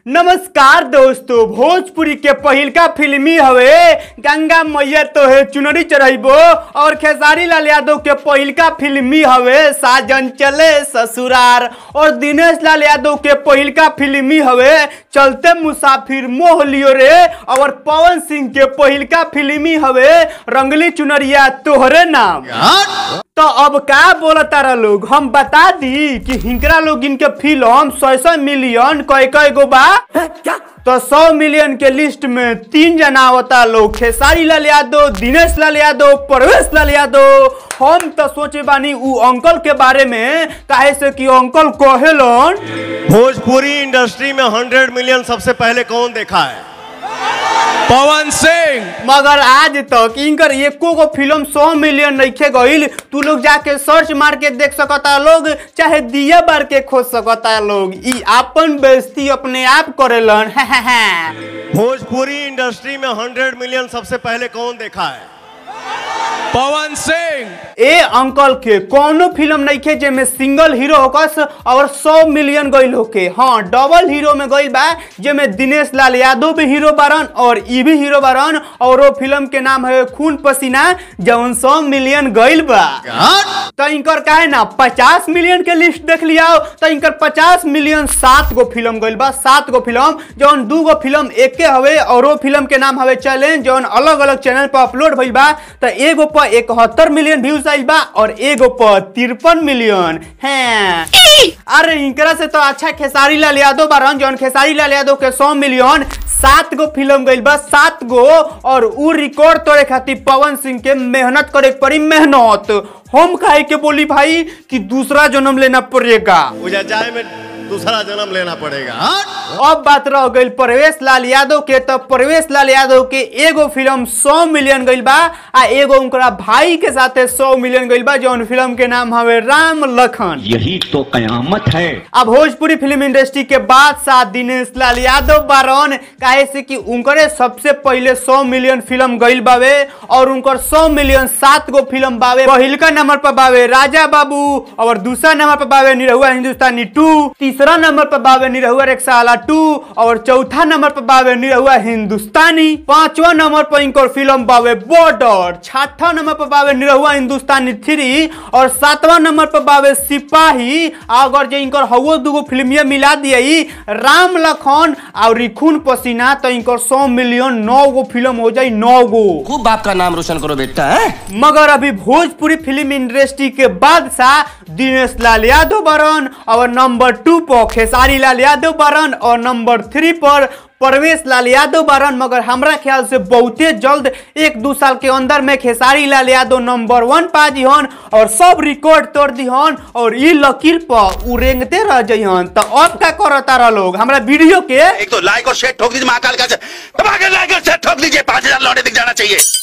नमस्कार दोस्तों भोजपुरी के पहिलका फिल्मी हवे गंगा मैया तो है चुनरी चढ़ैबो और खेसारी लाल यादव के पहिलका फिल्मी हवे साजन चले ससुरार और दिनेश लाल यादव के पहिलका फिल्मी हवे चलते मुसाफिर मोह लियो रे और पवन सिंह के पहिलका फिल्मी हवे रंगली चुनरिया तोहरे नाम तो अब का बोलता रहा लोग हम बता दी कि हिंकरा लोग इनके फिल्म सौ सौ मिलियन कई कई गो बा तो सौ मिलियन के लिस्ट में तीन जना आवता लोग खेसारी लाल यादव दिनेश लाल यादव परवेश लाल यादव हम तो सोचे बानी उ अंकल के बारे में काहे से कि अंकल कहेलन भोजपुरी इंडस्ट्री में हंड्रेड मिलियन सबसे पहले कौन देखा है पवन सिंह मगर आज तक इनकर एको गो फिल्म सौ मिलियन नइखे गईल तू लोग जाके सर्च मार के देख सकता लोग चाहे दिया बार के खोज सकता लोग ई आपन बेइज्जती अपने आप करेलन भोजपुरी इंडस्ट्री में हंड्रेड मिलियन सबसे पहले कौन देखा है पवन सिंह ए अंकल के कोनो फिल्म नइखे जेमे सिंगल हीरो होकस और 100 मिलियन गईल होके हाँ डबल हीरो में गईल बा जेमे दिनेश लाल यादव भी हीरो बारन और ई भी हीरो बारन और वो फिल्म के नाम है खून पसीना जौन 100 मिलियन गईल बा तो इनकर काहे ना 50 मिलियन के लिस्ट देख लिया तो इनकर 50 मिलियन सात गो फिल्म गईल बा सात गो फिल्म जौन दू गो फिल्म एके हवे और वो फिल्म के नाम हवे चैलेंज जौन अलग अलग चैनल पर अपलोड भइल बा तो एगो पर इकहत्तर मिलियन व्यूज आइल बा और एगो पर तिरपन मिलियन हैं अरे इनकरा से तो अच्छा खेसारी लाल यादव बारन जौन खेसारी लाल यादव के सौ मिलियन सात गो फिल्म गईल बा सात गो और उ रिकॉर्ड तोड़े खातिर पवन सिंह के मेहनत करे के पड़ी मेहनत हम काहे के बोली भाई कि दूसरा जन्म लेना पड़ेगा मुझे जाए में दूसरा जन्म लेना पड़ेगा अब बात रह गई परवेश लाल यादव के तो परवेश लाल यादव के एगो फिल्म 100 मिलियन गईल बा आ एगो उनकरा भाई के साथे 100 मिलियन गईल बा जौन फिल्म के नाम हवे राम लखन यही तो कयामत है अब भोजपुरी फिल्म इंडस्ट्री के बादशाह दिनेश लाल यादव बारन काहे से कि उनकरे सबसे पहले 100 मिलियन फिल्म गईल बावे और उनकर 100 मिलियन सात गो फिल्म बावे पहिलका नंबर पर बावे राजा बाबू और दूसरा नंबर पर बावे निरहुआ हिंदुस्तानी टू तीसरा नंबर पर बावे निरहुआ रेक्साला टू और चौथा नंबर पर बावे निरहुआ हिंदुस्तानी पांचवा नंबर पर इनकर फिल्म बावे बॉर्डर छठा नंबर पर बावे निरहुआ हिंदुस्तानी थ्री और सातवां नंबर पर बावे सिपाही अगर जे इनकर हवो दुगो फिल्मिया मिला दिए राम लखन और रिखुन पसीना तो इनकर सौ मिलियन नौ गो फिल्म हो जाई नौ गो खूब बाप का नाम रोशन करो बेटा है मगर अभी भोजपुरी फिल्म इंडस्ट्री के बादशाह दिनेश लाल यादव बरन और नंबर टू पर खेसारी लाल यादव बरन और नंबर थ्री पर परवेश लाल यादव बारन मगर हमरा ख्याल से बहुते जल्द एक दो साल के अंदर में खेसारी लाल यादव नंबर वन पा दिहन और सब रिकॉर्ड तोड़ दिहन और ई लकीर पर उ रेंगते रह जइहन तो अब का करता रह लोग हमरा वीडियो के एक तो लाइक और शेयर ठोक दीजिए महाकाल का दबा के लाइक और शेयर ठोक दीजिए पांच हजार लौटे दिख जाना चाहिए